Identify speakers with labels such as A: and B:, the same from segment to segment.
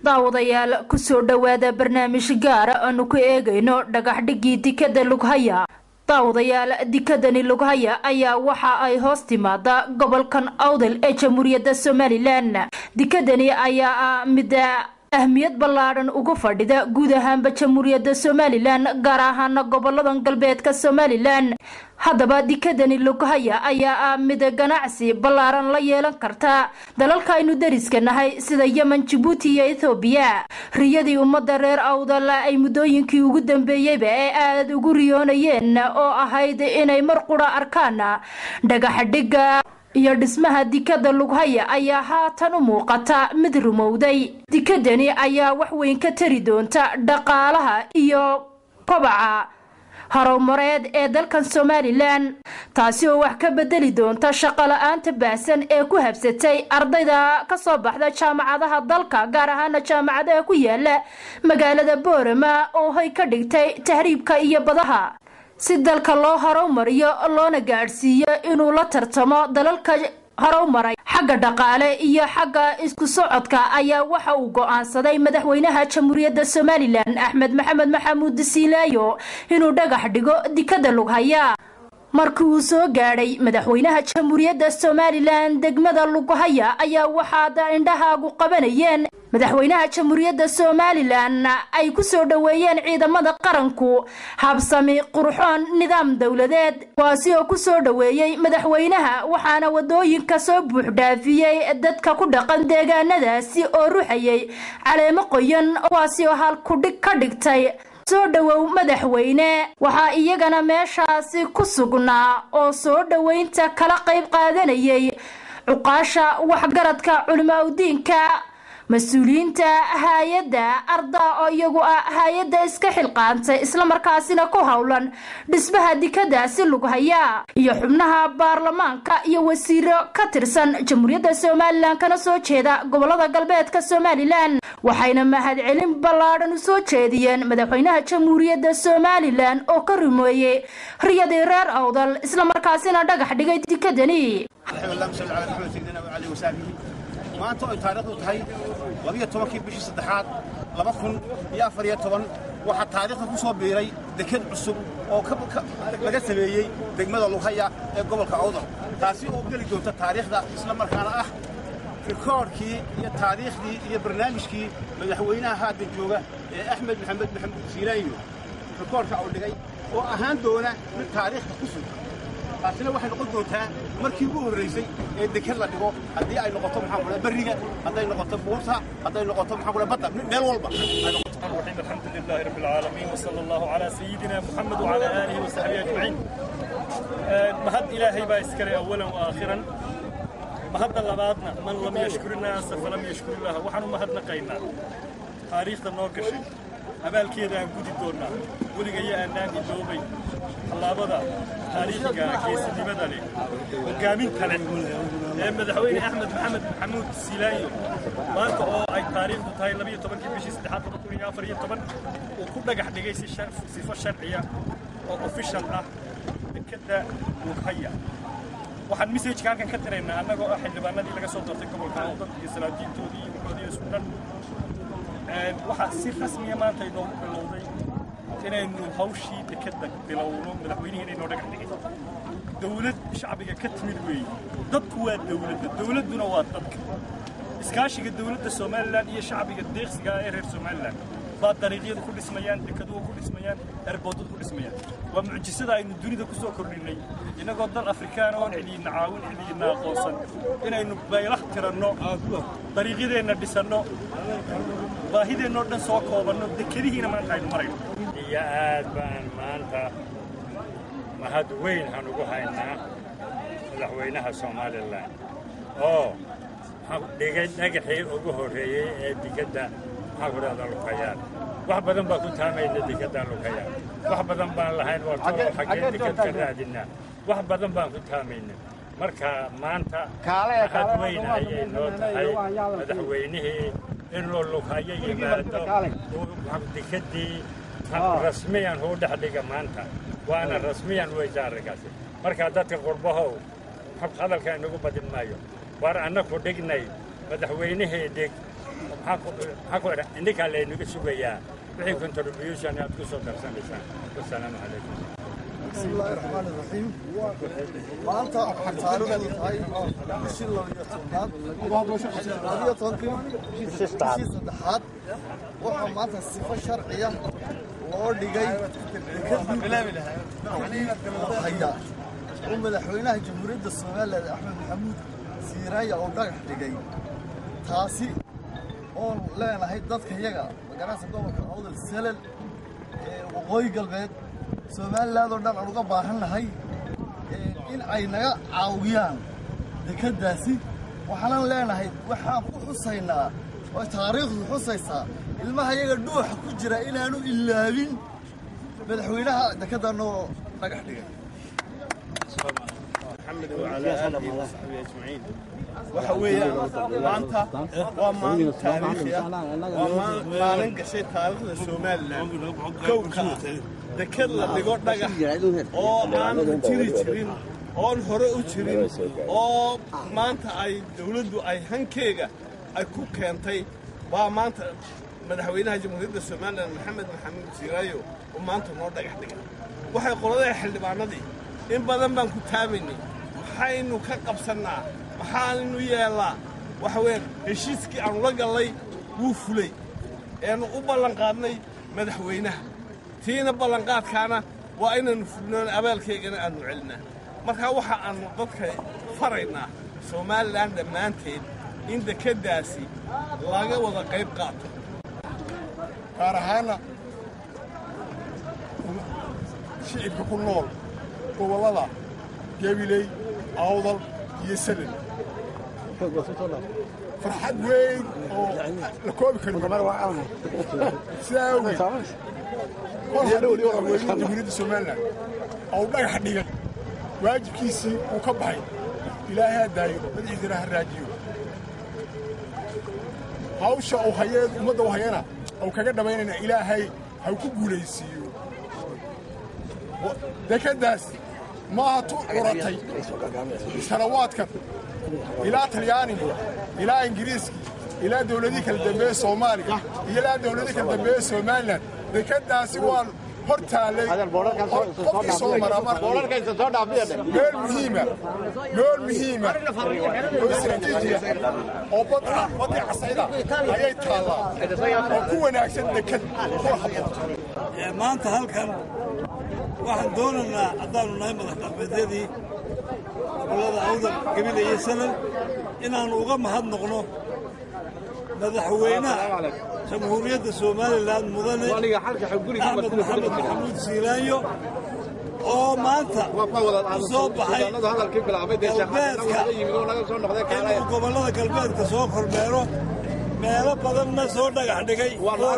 A: daawadayaal kusoo dhowaada barnaamij gaara aanu ku eegayno dhagaxdhigii dikada lughaya daawadayaal dikadani lughaya ayaa waxa ay hoos timaada gobolkan awdal ee jamhuuriyadda somalilan dikadani ayaa ah mid ahmiyad ballaadhan uga fadhida guud ahaanba jamhuuriyadda somalilan gaar ahaana goboladan galbeedka somalilan haddaba dikadani lughaya ayaa ah mid ganacsi ballaaran la yeelan karta dalalka aynu dariska nahay sida yemen jabuuti iyo ethoobiya riyadii ummadda reer awdal ay muddooyinkii ugu dambeeyeyba ee aada ugu riyoonayeen oo ahayd inay mar qura arkaan dhagaxdhigga iyo dhismaha dikada lughaya ayaa haatan u muuqata mid rumowday dikadani ayaa wax weyn ka tari doonta dhaqaalaha iyo kobaca horumareed ee dalkan somalilan taasi oo wax ka bedeli doonta shaqo la-aanta baahsan ee ku habsatay ardayda kasoo baxda jaamacadaha dalka gaar ahaana jaamacadaha ku yaala magaalada boorama oo hay ka dhigtay tahriibka iyo badaha si dalka loo horumariyo loona gaadhsiiyo inuu la tartamo dalalka horumaray xagga dhaqaale iyo xagga isku socodka ayaa waxa uu go-aansaday madaxweynaha jamhuuriyadda somalilan axmed maxamed maxamuud siilaayo inuu dhagax dhigo dikada lughaya markii uu soo gaadhay madaxweynaha jamhuuriyadda somalilan degmada lughaya ayaa waxaad indhahaagu qabanayeen madaxweynaha jamhuuriyadda somalilan ay ku soo dhoweeyeen ciidamada qaranku habsami qurxoon nidaam dowladeed kuwaasi oo ku soo dhoweeyey madaxweynaha waxaana wadooyinka soo buuxdhaafiyey dadka ku dhaqan deegaanadaasi oo ruxayay caleemo qoyan kuwaasi oo halkudhig ka dhigtay soo dhowow madaxweyne waxaa iyagana meeshaasi ku sugnaa oo soo dhoweynta kala qayb qaadanayay cuqaasha waxgaradka culimaa udiinka mas-uuliyiinta hay-adda ardaa oo iyagu ah hay-adda iska xilqaantay islamarkaasina ku howlan dhismaha dikadaasi lughaya iyo xubnaha baarlamaanka iyo wasiiro ka tirsan jamhuuriyadda somalilan kana soo jeeda gobolada galbeedka somalilan waxayna mahadcelin ballaadhan u soo jeediyeen madaxweynaha jamhuuriyadda somalilan oo ka rumeeyey riyadii reer awdal islamarkaasina dhagax dhigay dikadani
B: maanta oo ay taariikhdu tahay labiyo tobankii bishii saddexaad laba kun iyo afar iyo toban waxaa taariikhda ku soo biiray deked cusub oo laga sameeyey degmada lughaya ee gobolka awdal taasi oo geli doonta taariikhda isla markaana ah rikoodhkii iyo taariikhdii iyo barnaamijkii madaxweynaha haatan jooga ee axmed maxamed maxamuud siilaanyo rikoodhka uu dhigay oo ahaan doona mid taariikhda ku sugan taasina waxay noqon doontaa markii ugu horraysay ee deked la dhigo haddii ay noqoto maxaa kula berriga hadday noqoto buurta hadday noqoto maxaa kula badda meel walba
C: الرحيم الحمد لله رب العالمين وصلى الله على سيدنا محمد وعلى آله وصحبه أجمعين مهد إلهي باسكري أولا وآخرا مهد اللبادنا من لم يشكر الناس فلم يشكر الله وحن مهد نقينا تاريخ النوكشي abaalkeedaan gudi doonnaa weligaya annaan iloobay tallaabada taariikhiga geesinimada leh hogaaminta leh ee madaxweyne axmed maxamed maxamuud silaayo maanta oo ay taariikhdu tahay labiyo tobankii bishii saddexaad laba kun iyo afar iyo toban uu ku dhagax dhigay si sifo sharciya oo official ah dekadda lughaya waxaan messajka halkan ka tiraynaa annagoo ah xildhibaanadii laga soo doortay gobolka awdad iyo salaadiintoodii iyo wuxoodii isku dhan waxaa si rasmiya maanta inoogu bilowday inaynu hawshii dekadda bilowno madaxweynihiina inoo dhagax dhigay dawlad shacbiga ka timid weeye dadku waa dawladda dawladduna waa dadka iskaashiga dawladda somalilan iyo shacbiga deeqsiga ee reer somalilan baa dariiqyadu ku dhismayaan dekaduhu ku dhismayaan erboodadu ku dhismayaan waa mucjisada aynu dunida ku soo kordhinay innagoo dal afrikaana oon cidiyina caawin cidiyina aqoonsan inaynu baylah tiranno dariiqyadeenna dhisanno baahideennoo dhan soo koobanno dekadihiina maanta aynu marayno
D: iyo aad baan maanta mahad weyn aan ugu haynaa madaxweynaha somalilan oo dhigay dhagaxii ugu horreeyey ee dikadda maxaa ku dhahda lukayaan wax badan baa ku taamayna dikadda lukayaan wax badan baan lahayn waa xaggee dikad ka raadinaa wax badan baan ku taamayna marka maanta mahad weyn ayay noo tahay madaxweynihii inuu lughayo yimaado dikaddii rasmiyan huu dhex dhiga maanta waana rasmiyan weysa arrinkaasi marka dadka qurbahow hadalka inagu badin maayo waar annaku dhignay madaxweynihii dhig maxaa ku idhan indhinkaa laynaga sugayaa wixii contribution aad ku soo darsanaysaan wasalaamu calaykum
E: بسم الله الرحمن الرحيم maanta taariikhdu tahay bishii labiyo tobnaad labiyo tobankii bishii saddexaad waxaa maanta sifo sharciya loo dhigay haya oo madaxweynaha jamhuuriyadda somalilan axmed maxamuud siiraaya oo dhagax dhigay taasi oon leenahay dadka yaga magaranaysa gobolka awdal salal ee waqooyi galbeed somaliland oo dhan aan uga baahannahay in ay naga caawiyaan dekeddaasi waxaanan leenahay waxaan ku xusaynaa oo taariikhdu xusaysaa ilmaha yaga dhuuxa ku jira inaanu ilaabin madaxweynaha dekedda noo dhagax dhigay
F: محمد وعلى آله وصحبه أجمعين waxa weeyaan maanta waa maalin taariikhi ah waa maalin gashay taariikhda somalilan kowka ah deked la dhigo dhagax oo aan jiri jirin oon hore u jirin oo maanta ay dawladdu ay hankeega ay ku keentay baa maanta madaxweynaha jamhuuriyadda somalilan maxamed maxamuud siiraayo oo maanta noo dhagax dhigay waxay qoladaha xildhibaanadii in badan baan ku taabaynay maxaynu ka qabsannaa maxaannu yeellaa waxa weeyaan heshiiskii aanu la gallay wuu fulay eenu u ballanqaadnay madaxweynaha tiina ballanqaadkaana waa inaynu fulnoon abaalkaygana aannu celinaa markaa waxa aannu dadka faraynaa somalilan dhammaanteed in dekeddaasi laga wada qayb qaato
B: gaar ahaana shicibka ku nool gobollada gabiley awdal iyo salel farxad weyn oo la koobi karin sidaa awgeed kol haddii madaxweynaha jamhuuriyadda somalilan oo dhagax dhigay waajibkiisii uu ka baxay ilaahay ha daayo madaxiisana ha raajiyo hawsha uu hayeen ummadda u hayana ou kaga dhammaynayna ilaahay ha ku guulaysiiyo dekeddaas maaha tu curatay sanawaadkan ilaa talyaaniga ilaa ingiriiskii ilaa dawladihii kala dambeeye soomaaliya iyo ilaa dawladihii kala dambeeye somalilan dekeddaasi waan hor taallay qofkii soo mara meel muhiima meel muhiima oo istaraatiijiya oo badda badii casayda ayay taallaa oo ku wanaagsan deked ku habboon
G: maanta halkan waxaan doonaynaa haddaannu nahay madax dhaqmeedyadii gobollada awdal gebile iyo salal inaannu uga mahadnoqno madaxweynaha jamhuuriyadda somalilan mudane axmed maxamed maxamuud siilaayo oo maanta u soo baxay galbeedka inuu gobollada galbeedka soo kormeero meelo badanna soo dhagax dhigay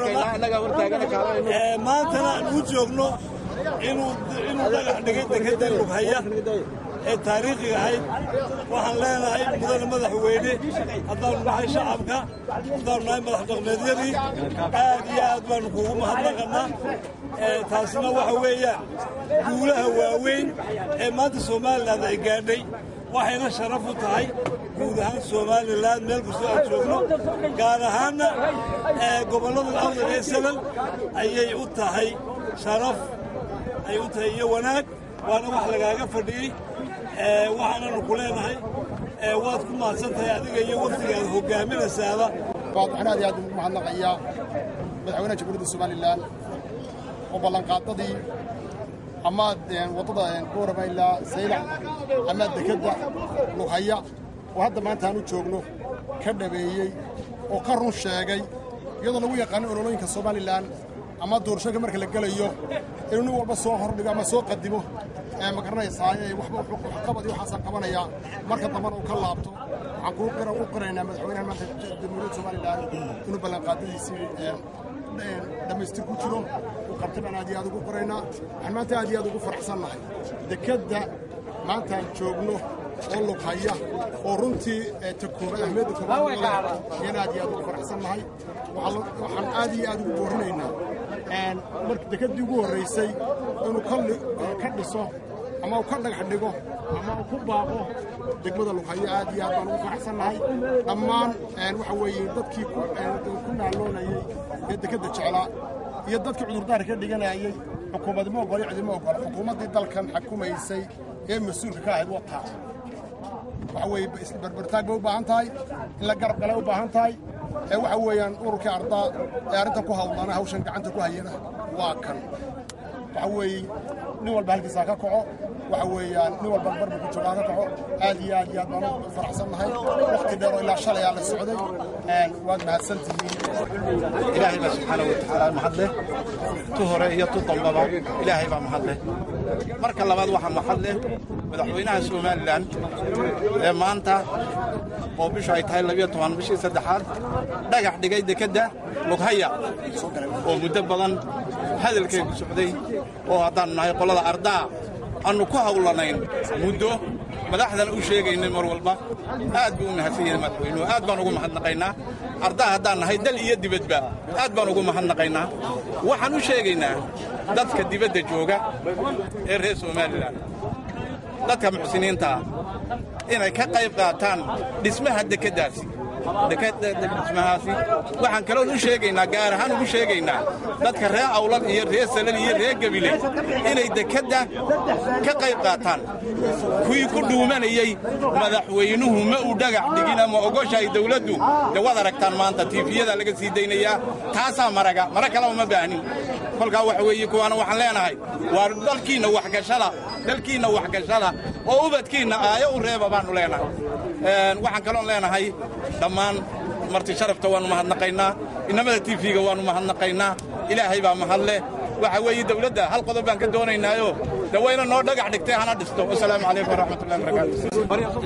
G: maantana aan u joogno inuu dhagax dhigay dekedda lughaya ee taariikhiga ahayd waxaan leenahay mudane madaxweyne haddaannu nahay shacabka haddaannu nahay madax dhaqmeedyadii aad iyo aad baannu kugu mahadnaqannaa taasina waxa weeyaan guulaha waaweyn ee maanta somalilan ay gaadhay waxayna sharaf u tahay guud ahaan somalilan meel kastoo aan joogno gaar ahaanna gobollada awdal ee salal ayay u tahay sharaf ay u tahay iyo wanaag waana wax lagaaga fadhiyey waxaananu ku leenahay waad ku mahadsan tahay adiga iyo waftigaada hogaaminaysaaba
B: waxaan aad iyo aad ugu mahadnaqayaa madaxweynaha jamhuuriyadda somalilan oo ballanqaadadii ama waddada goorama ilaa saylac ama dekedda lughaya oo hadda maanta aan u joogno ka dhabeeyey oo ka run sheegay iyadoo lagu yaqaano ololooyinka somalilan ama doorashooyinka marka la gelayo inuu nin walba soo hordhigo ama soo qadimo ma garanaysaa waxba waxqabad iyo waxaasaan qabanayaa marka dambana uu ka laabto waxaan kuu qira u qiraynaa madaxweynaha maanta jamhuuriyadda somalilan inuu ballanqaadadiisii dhammaystir ku jiro uu qabtay baan aad iyo aad ugu qoraynaa waxaan maanta aad iyo aad ugu faraxsannahay dekedda maantaan joogno oo lughaya oo runtii ta koobaad ahmiyadda koobaad ayaan aad iyo aad ugu faraxsannahay waxaan aad iyo aad ugu boorinaynaa marka dekeddii ugu horraysay inuu ka dhiso ama uu ka dhagax dhigo ama uu ku baaqo degmada lughayo aad iyo aad baan ugu faraxsannahay dhammaan waxa weeye dadkii ku naaloonayey ee dekedda jeclaa iyo dadkii cudurdaar ka dhiganayay xukuumaddi ma ogolo cidima ogolo xukuumaddii dalkan xakumaysay ee mas-uulka ka ahayd wataa waxa weeye barbartaag bay u baahan tahay in la garab galay u baahan tahay ee waxa weeyaan ururkii ardaa ee arrintan ku hawlana hawshan gacanta ku hayana waa kan waxa weeye nin walba halkiisaa ka kaco waxa weeyaan nin walba barbar ku joogaa ka kaco aad iyo aad iyo aad baan u faraxsannahay waqti dheer oo ilaa shalay aa la socday waad mahadsan tihiin
H: ilaahay baa subxaana wa tacaala mahad leh tu hore iyo tu dambaba ilaahay baa mahad leh marka labaad waxaa mahad leh madaxweynaha somalilan ee maanta oo bishu ay tahay labiyo toban bishii saddexaad dhagax dhigay dekedda lughaya oo muddo badan hadalkeegu socday oo haddaannu nahay qolada ardaa aannu ku hawlanayn muddo madaxdana u sheegaynay mar walba aad buu u mahadsan yahay madaxweynuhu aad baan ugu mahadnaqaynaa ardaa haddaan nahay dal iyo dibadba aad baan ugu mahadnaqaynaa waxaan u sheegaynaa dadka dibadda jooga ee reer somalilan dadka muxsiniintaa inay ka qayb qaataan dhismaha dekeddaasi dhismahaasi waxaan kaloon u sheegaynaa gaar ahaan ugu sheegaynaa dadka reer awlad iyo reer salal iyo reer gebile inay dekedda ka qayb qaataan kuwii ku dhuumanayey madaxweynuhu ma uu dhagax dhigin ama ogoshahay dawladdu de waad aragtaan maanta tiifiyada laga sii daynayaa taasaa maraga mara kaleba ma baahnin kolkaa waxa weeye kuwaana waxaan leenahay waa dalkiinna waxgashada dalkiinna waxgashada oo ubadkiinna aayo u reeba baannu leenahay waxaan kaloon leenahay dhammaan marti sharafta waannu mahadnaqaynaa innamada tiifiga waannu mahadnaqaynaa ilaahay baa mahad leh waxa weeye dawladda hal qodob baan ka doonaynaayo de wayna noo dhagax dhigtay hana dhisto wasalaamu calaykum waraxmatullahi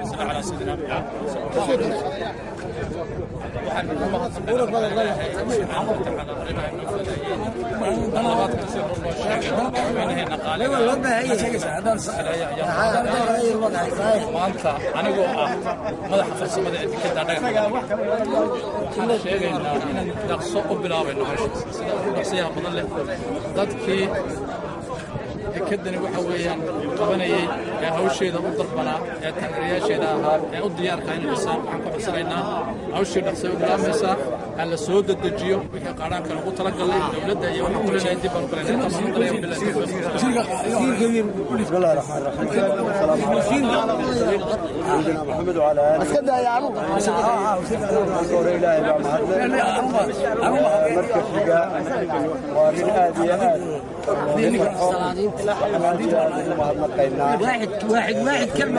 I: maanta anigoo ah madaxa farsamada ee dekedda dhagax sheegaynaa inaan dhaqso u bilaabayno hawshaas sida ugu dhaqsiyaha badan leh dadkii dekeddani waxa weeyaan qabanayey ee hawsheeda u dalbanaa ee taageerayaasheeda ahaa ee u diyaarka inay dhisaan waxaan ku codsanaynaa hawshii dhaqsay u bilaabaysaa ha la soo dedejiyo wixii qaadhaanka lagu talagalay dowladda iyo waxaan ku leenahay dib baan u galayna
J: بسم الله الرحمن الرحيم السلام عليكم سيدنا محمد وعلى اله اسكت يا عمو قول الهي بقى مركز حقا ومن هذه
K: واحد واحد واحد كلمة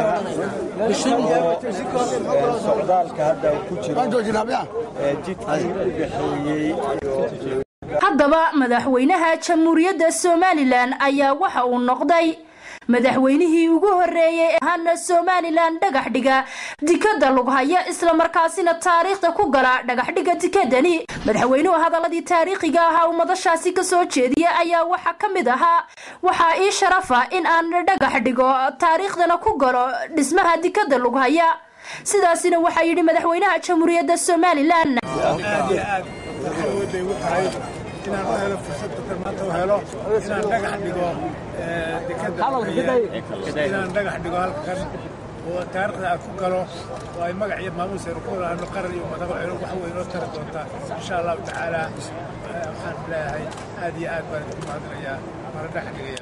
J: socdaalka hadda uu ku jiro jidkii u dhexeeyey
A: haddaba madaxweynaha jamhuuriyadda somalilan ayaa waxa uu noqday madaxweynihii ugu horreeyey ee ahaana somalilan dhagax dhiga dikadda lughaya islamarkaasina taariikhda ku gala dhagaxdhiga dikadani madaxweynuhu hadaladii taariikhiga ahaa uu madashaasi kasoo jeediya ayaa waxaa ka mid ahaa waxaa ii sharafa in aan dhagax dhigo taariikhdana ku galo dhismaha dikadda lughaya sidaasina waxaa yidhi madaxweynaha jamhuuriyadda somalilan
L: inaan u helo fursad dadkan maanta u helo inaan dhagax dhigo dekada inaan dhagax dhigo halkan oo taariikhda aan ku galo oo ay magac iyo maamuus aynu ku lahaano qaran iyo madax aynu wax weyn oo tari doontaa insha allahu tacaala waxaan leeyahay aad iyo aad baan idinku mahadinayaa mana dhagax dhigaya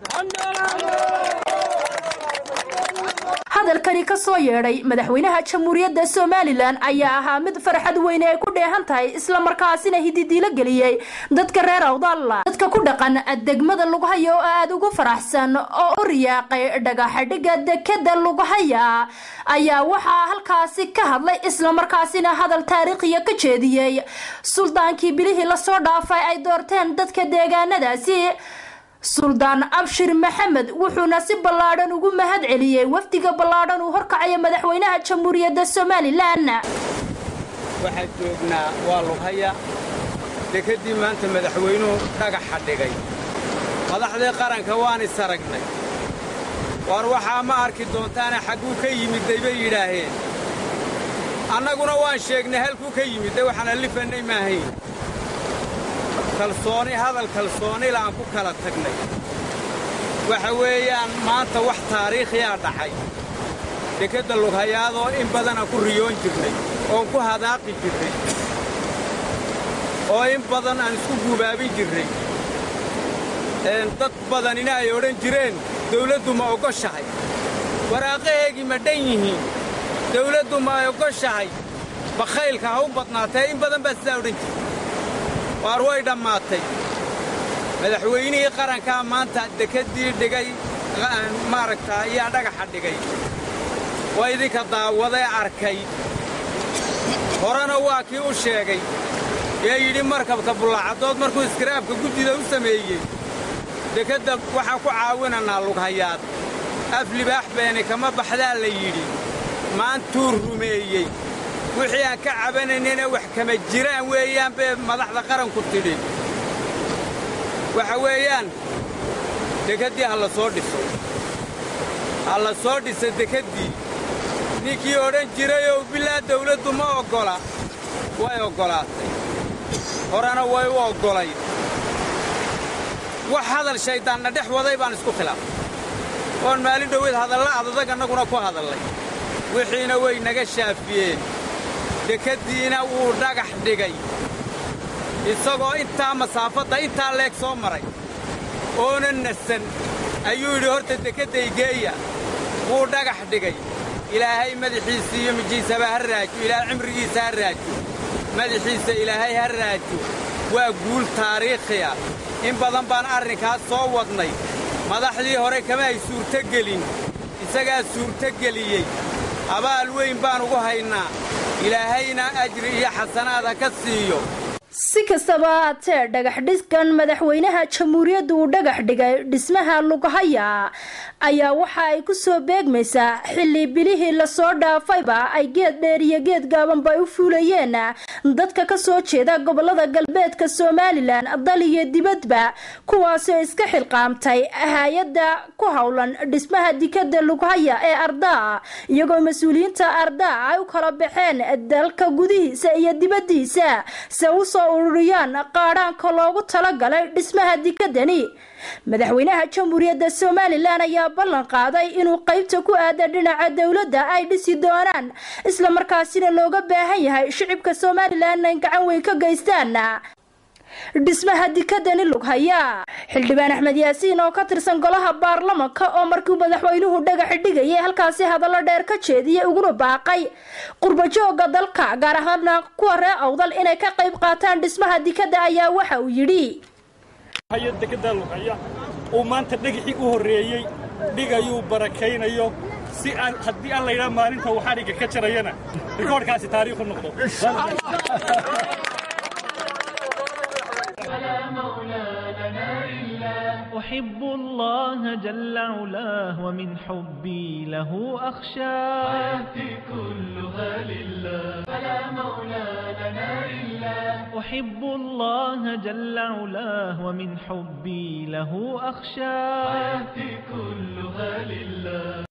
A: hadalkani ka soo yeedhay madaxweynaha jamhuuriyadda somalilan ayaa ahaa mid farxad weyne ay ku dheehan tahay islamarkaasina hididiilo geliyey dadka reer awdalla dadka ku dhaqan degmada lughaya oo aada ugu faraxsan oo u riyaaqay dhagaxadhiga dekeda lughaya ayaa waxaa halkaasi ka hadlay islamarkaasina hadal taariikhiya ka jeediyey suldaankii bilihii lasoo dhaafay ay doorteen dadka deegaanadaasi suldaan abshir maxamed wuxuuna si ballaadhan ugu mahad celiyey wafdiga ballaadhan uu horkacaya madaxweynaha jamhuuriyadda somalilan
M: waxaan joognaa waa lughaya dekeddii maanta madaxweynuhu dhagaxa dhigay madaxdii qaranka waan is aragnay waar waxaa ma arki doontaana xagguu ka yimidday bay yidhaaheen annaguna waan sheegnay halkuu ka yimidday waxaan allifannay maahayn kalsooni hadal kalsoonila aan ku kala tagnay waxa weeyaan maanta wax taariikhiyaa dhacay dekedda lughayaadoo in badanaan ku riyoon jirnay oon ku hadaaqi jirnay oo in badan aan isku guubaabin jirnay dad badanina ay odhan jireen dawladdu ma ogoshahay waraaqaheegii ma dhan yihiin dawladdu ma ay ogoshahay bakhaylka ha u badnaatee in badan baa sidaa odhan jirta waar way dhammaatay madaxweynihii qarankaa maanta dekeddii dhigay maaragtaa ayaa dhagaxa dhigay waa idinka daawadee arkay horena waa kii u sheegay ee yidhi markabka bullacaddood markuu iskiraabka guddida u sameeyey dekedda waxaan ku caawinannaa lughayaad af libaax beeni kama baxdaa la yidhi maantuu rumeeyey wixii aan ka cabanaynayna wax kama jiraan weeyaan bay madaxda qaranku tidhi waxa weeyaan dekeddii ha la soo dhiso ha la soo dhisa dekeddii ninkii odhan jirayoo bilaa dawladdu ma oggola way oggolaatay horena way u oggolay wax hadal shayddaanna dhex waday baan isku khilaafay oon maalin dhoweed hadalla adadag annaguna ku hadallay wixiina way naga shaafiyeen dekeddiina wuu dhagax dhigay isagoo intaa masaafadda intaa leeg soo maray oona nasan ayuu yidhi horta dekedday geeya wuu dhagax dhigay ilaahay madaxiisa iyo mijiisaba ha raajo ilaahay cimrigiisa ha raajo madaxiisa ilaahay ha raajo waa guul taariikhiya in badan baan arrinkaas soo wadnay madaxdii hore kama ay suurtogelin isagaa suurtogeliyey abaal weyn baan ugu haynaa ilaahayna ajri iyo xasanaad ha ka siiyo
A: si kastaba haatee dhagax dhiskan madaxweynaha jamhuuriyadda uu dhagax dhigay dhismaha lughaya ayaa waxa ay ku soo beegmaysaa xilli bilihii lasoo dhaafayba ay geed dheer iyo geed gaabanba u fuulayeen dadka ka soo jeeda gobolada galbeedka somalilan dal iyo dibadba kuwaasoo iska xilqaamtay hay-adda ku howlan dhismaha dikada lughaya ee ardaa iyagoo mas-uuliyiinta ardaa ay u kala baxeen dalka gudihiisa iyo dibadiisa se usoo ururiyaan qaadhaanka loogu talagalay dhismaha dikadani madaxweynaha jamhuuriyadda somalilan ayaa ballan qaaday inuu qaybta ku aada dhinaca dowladda ay dhisi doonaan islamarkaasina looga baahan yahay shicibka somalilan ay gacan weyn ka geystaan dhismaha dikadani lughaya xildhibaan axmed yaasiin oo ka tirsan golaha baarlamanka oo markii madaxweynuhu dhagaxi dhigayay halkaasi hadallo dheer ka jeediyay uguna baaqay qurbajooga dalka gaar ahaana kuwa ree awdal inay ka qayb qaataan dhismaha dikada ayaa waxa uu yidhi
C: dekedaa lughaya uu maanta dhagixii u horreeyey dhigayuu barakaynayo si aan haddii aan laydhaa maalinta uu xadhigga ka jarayana rikoodhkaasi taariikhu noqdo
N: أحب الله جل علاه ومن حبي له أخشى
O: حياتي كلها لله فلا مولى لنا إلا
N: أحب الله جل علاه ومن حبي له أخشى
O: حياتي كلها لله